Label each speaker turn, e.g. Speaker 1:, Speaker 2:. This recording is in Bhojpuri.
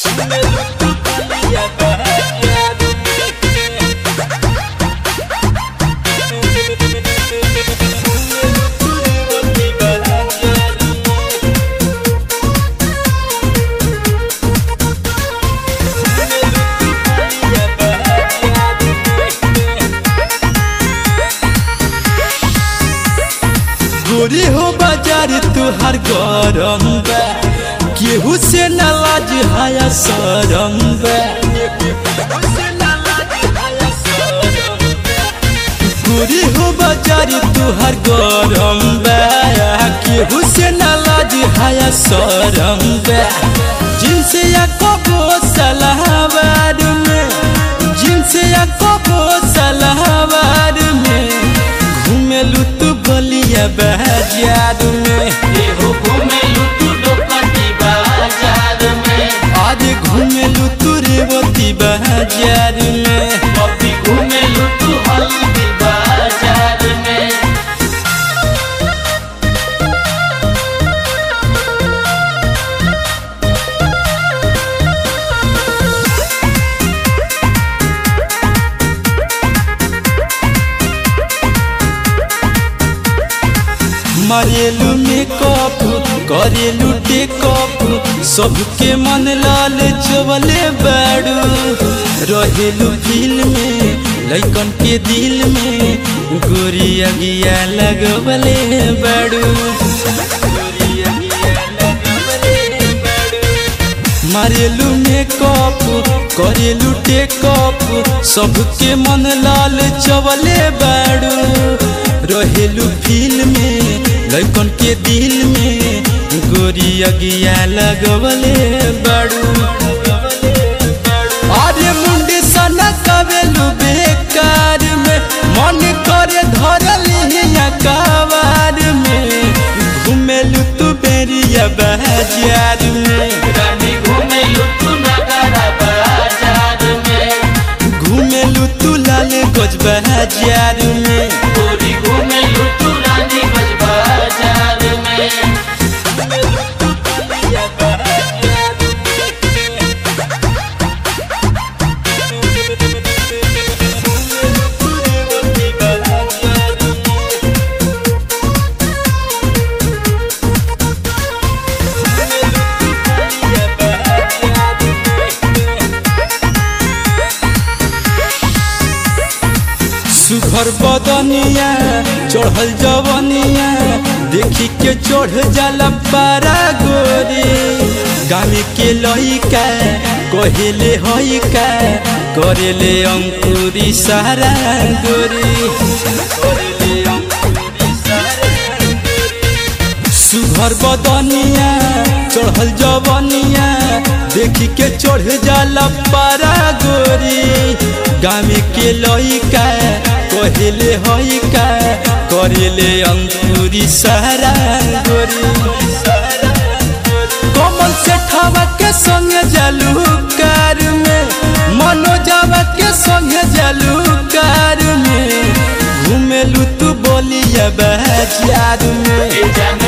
Speaker 1: गोरी हो बाजार तुहार गरम बा केहू से न लाज हाया सरम बा गोरी हो बाजार तुहार गरम बा केहू से न लाज हाया सरम बा जिनसे या कबो सलाहबाद में जिनसे या कबो सलाहबाद में घूमेलू तू बलिया बाजार में
Speaker 2: एहो घुमेलु तू डोकटी बाजार में
Speaker 1: आज घूमेलू तू रेवती बाजार में
Speaker 2: कभी घुमेलु तू हल्दी बाजार में
Speaker 1: मारेलू मेकअप करेलू टेकअप सबके मन लाल चवले बाड़ू रहेलू दिल में लैकन के दिल में गोरी अगिया लगवले बाड़ू मारेलू मेकअप करेलू टेकअप सबके मन लाल चवले बाड़ू रहेलू फील में लैकन के दिल में गोरी अगिया लगवले बाड़ू अरे मुंडी सना कवेलू बेकार में मन करे धरली कवार में घुमेलू तू बेरिया बाजार में
Speaker 2: रानी घुमेलु तू नगरा बाजार में
Speaker 1: घुमेलू तू लाल गज बाजार में
Speaker 2: गोरी घुमेलु तू रानी गंज बाजार में
Speaker 1: सुघर बदनिया चढ़ल जवनिया देखी के चढ़ जाला पारा गोरी गाँव के लइका कहेले हई का करेले अंकुरी सारा गोरी सुघर बदनिया चढ़ल जवनिया देखी के चढ़ जाला पारा गोरी गाँव के लइका कहेले हई का करेले अंकुरी सारा गोरी कमल से ठावा के संग जालू कार में मनोजावा के संग जालू कार में घूमेलू तू बोलिया बाजार में
Speaker 2: ए जान